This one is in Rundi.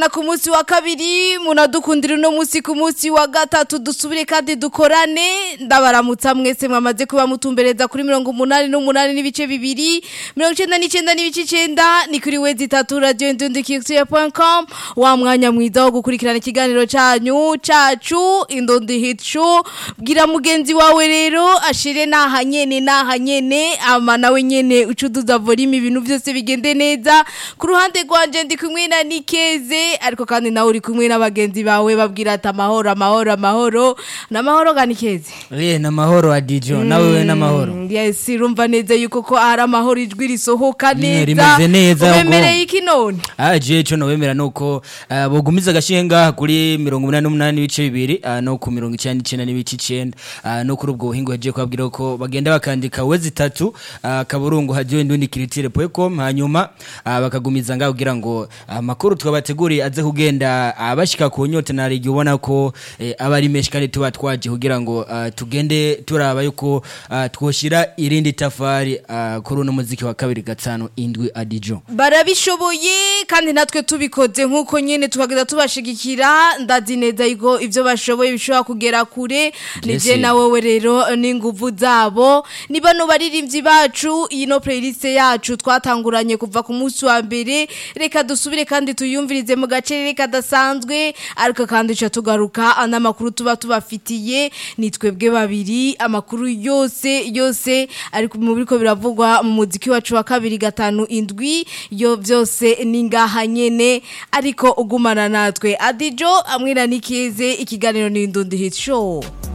na ku munsi wa kabiri munadukundira uno munsi ku munsi wa gatatu dusubire kandi dukorane ndabaramutsa mwese mwamaze kuba mutumbereza kuri mirongo umunani n'umunani n'ibice bibiri mirongo icenda n'icenda n'ibice icenda ni kuri wezi itatu radio indundikixia.com wa mwanya mwiza wo gukurikirana ikiganiro canyu cacu indundi hit show bwira mugenzi wawe rero ashire naha nyene naha nyene ama nawe nyene ucuduza volume ibintu byose bigende neza ku ruhande rwanje ndi kumwe na Nikeze ariko kandi nawe uri kumwe n'abagenzi bawe babwira ati amahoro amahoro amahoro n'amahoro ga Nikeze Eh namahoro adijo nawe we namahoro Mm, yes urumva neza yuko ko ari amahoro ijwi risohoka Mm, neza rimeze neza, ubemereye iki none aje cyo nowemera nuko uh, bogumiza gashinga kuri 88 n'ibice bibiri uh, no ku 99 n'ibice 9 uh, no kuri ubwo buhingo yaje kwabwira ko bagenda bakandika wezi itatu uh, kaburungu haje ndundi kiritire.com hanyuma uh, bakagumiza ngaho kugira ngo amakuru twabateguriye aze kugenda abashika ku nyote na rigi ubona ko eh, aba ari menshi kandi tuba twaje kugira ngo uh, tugende turaba yuko uh, twoshira irindi tafari uh, kuri uno muziki wa kabiri gatanu indwi adijo barabishoboye kandi natwe tubikoze nk'uko nyine tukagenda tubashigikira ndazi neza yuko ibyo bashoboye bishobora kugera kure nije Mbese- na wowe rero n'inguvu zabo ni bano baririmbyi bacu iyi no playlist yacu twatanguranye kuva ku munsi wa mbere reka dusubire kandi tuyumvirize mu gacerere kadasanzwe ariko kandi ca tugaruka n'amakuru tuba tubafitiye ni twebwe babiri amakuru yose yose ariko mu biriko biravugwa mu muziki wacu wa kabiri gatanu indwi yo byose ni ngaha nyene ariko ugumana natwe adijo amwira nikeze ikiganiro ni indundi hit show